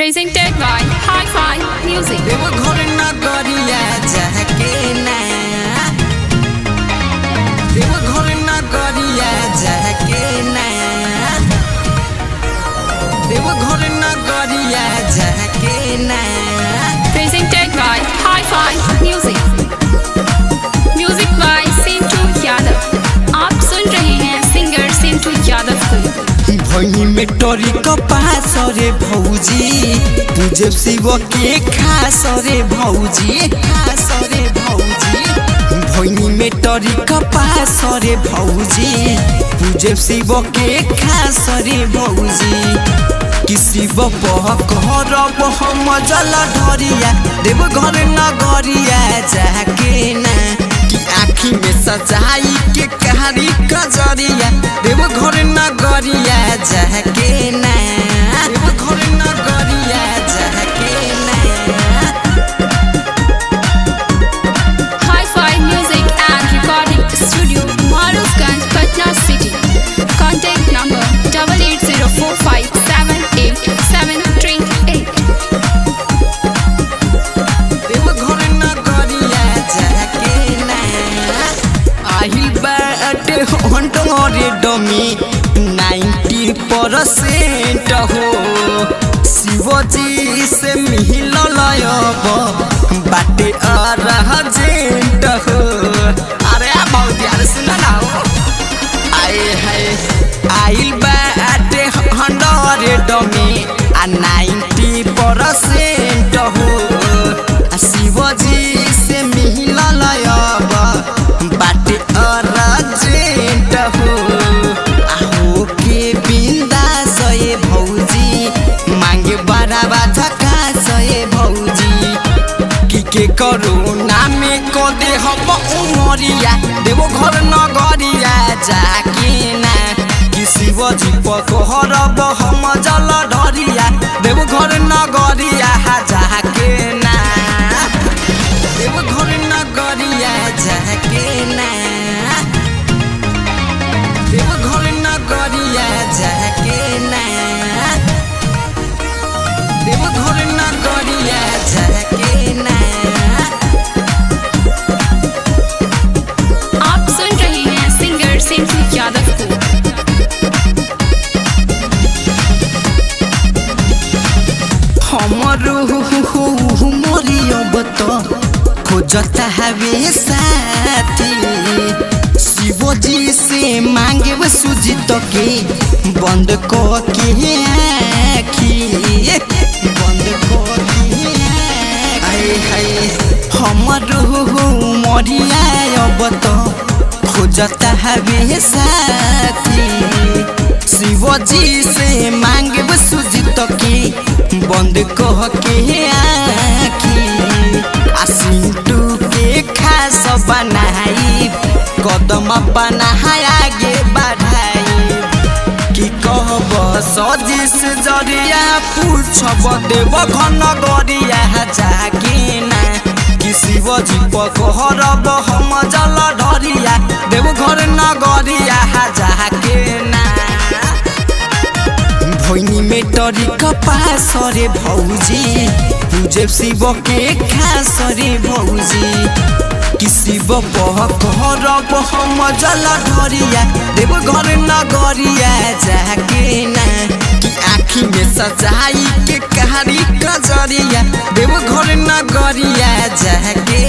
Presented by Hi-Fi Music. देव घर नगरिया जाके ना देव घर नगरिया जाके ना देव घर नगरिया जाके ना Presented by Hi-Fi Music. Music by Sintu Yadav. आप सुन रहे हैं सिंगर सिंटू यादव को भैनी में टोरी कपास रे भौजी पूजे शिव के खास रे भौजी खास रे भौजी भैनी में टोरी कपास रे भौजी पूजे शिव के खास रे भौजी कि शिव बह घर बह मजल ढरिया देव घर नगरिया जाके ना कि आँखी में सजाई के कारी कजरिया देव घर नगरिया जाके ना देव घर नगरिया जाके ना Hi-Fi Music and Recording Studio, Marufganj, Patna City. Contact number double eight zero four five seven eight seven three eight. देव घर नगरिया जाके ना आही बाटे हंडोरे डमी नाइन्टी परसेंट हो शिवजी से मिल लयब बाटे अरजेंट हो अरे आ बहुत यार सुना ना हो आए हाय आइल बाटे हंडरे डमी आ नाइन्टी परसेंट हो आ शिवजी से मिल लयब बाटे अरजेंट हो आ हो के बिंदा सये भौजी मांगे बड़ा बाधका सये भौजी कि के करोना में को दे हम उमरिया देवो घर नगरिया जाके ना कि शिवजी पकहर हम जल ढरिया देवो घर नगरिया जाके ना देवो घर नगरिया जाके ना देवो घर नगरिया जाके ना देव घर नगरिया जाके ना आप सुन रहे हैं सिंगर सिंटू यादव को हमर मोरियब त खोजता हवे साथी शिवजी से मांगे सुजित के बंद क के आखी बंद क के आए हाय हमर मरिया त खोजता हवे साथी शिवजी से मांगे सुजित के बंद कह के आखी आ सिंटू के खास बनाई कदम बनाई आगे बढ़ाई कि कहब सजिस जरिया पूछब देव घन गरिया जाके ना कि शिवजी पकहरब हम जल ढरिया देव घर नगरिया जाके ना भैनी में टरी कपास रे भौजी पूजे शिव के खास रे भौजी कि शिव बह घर हम जल ढरिया देव घर नगरिया जाके ना कि आँखी में सजाई के कारी कजरिया देव घर नगरिया जाके